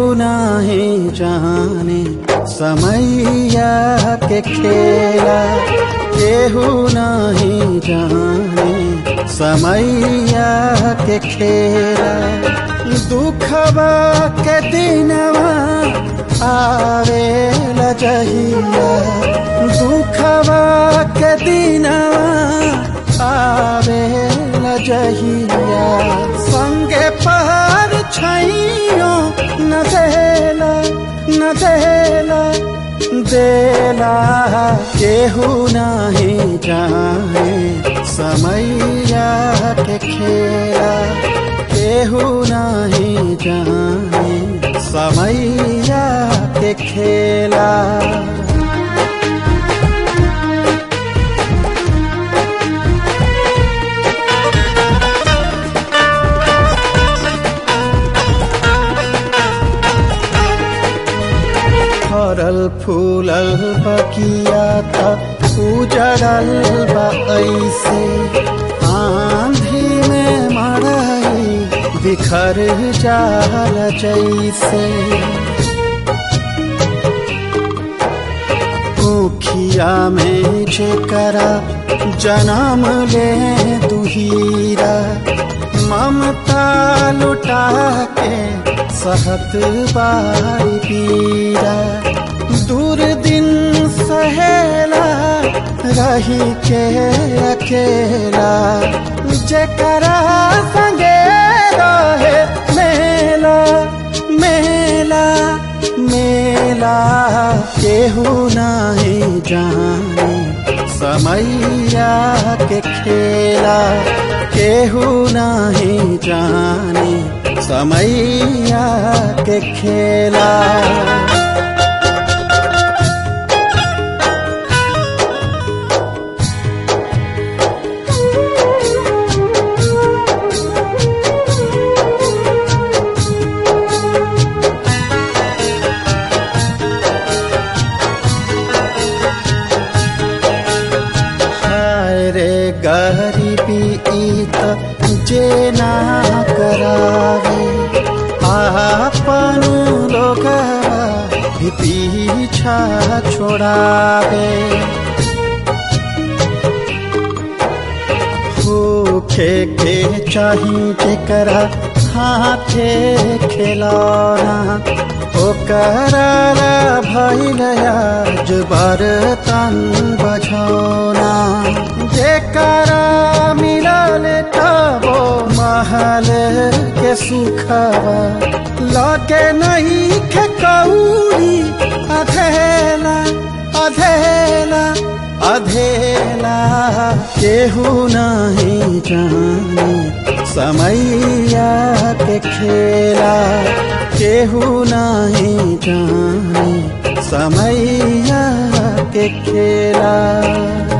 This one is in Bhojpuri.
नहीं जाने समैया के खेला केहू नहीं जाने समैया के खेला दुखबा के दिनवा आवे लजहिया दुखबा के दिनवा आवे लजहिया संगे पार छैयो न देला न देला देला केहू नहीं जाने समैया के खेला केहू नहीं जाने समैया के खेला फरल फूलल बकिया था उजड़ल बा ऐसे आंधी में मरई बिखर जाल जैसे मुखिया में जेकरा जन्म ले दुहीरा ममता लुटा के सहत बारी पीरा दूर दिन सहेला रही के अकेला जेकरा संगे रहे मेला मेला मेला केहू नहीं जाने समैया के खेला केहू नहीं जाने समैया के खेला हाय रे गरीबी ई त जे ना करावे आपन लोग भी पीछा छोड़ावे होखे के चाही जेकरा हाथे खिलौना ओकरा ला भइल आज बर्तन बझौना जेकरा मिलल तबो महल के सुखवा लगे नहीं खे कौड़ी अधेला अधेला अधेला केहू नहीं जाने समैया के खेला केहू नहीं जाने समैया के खेला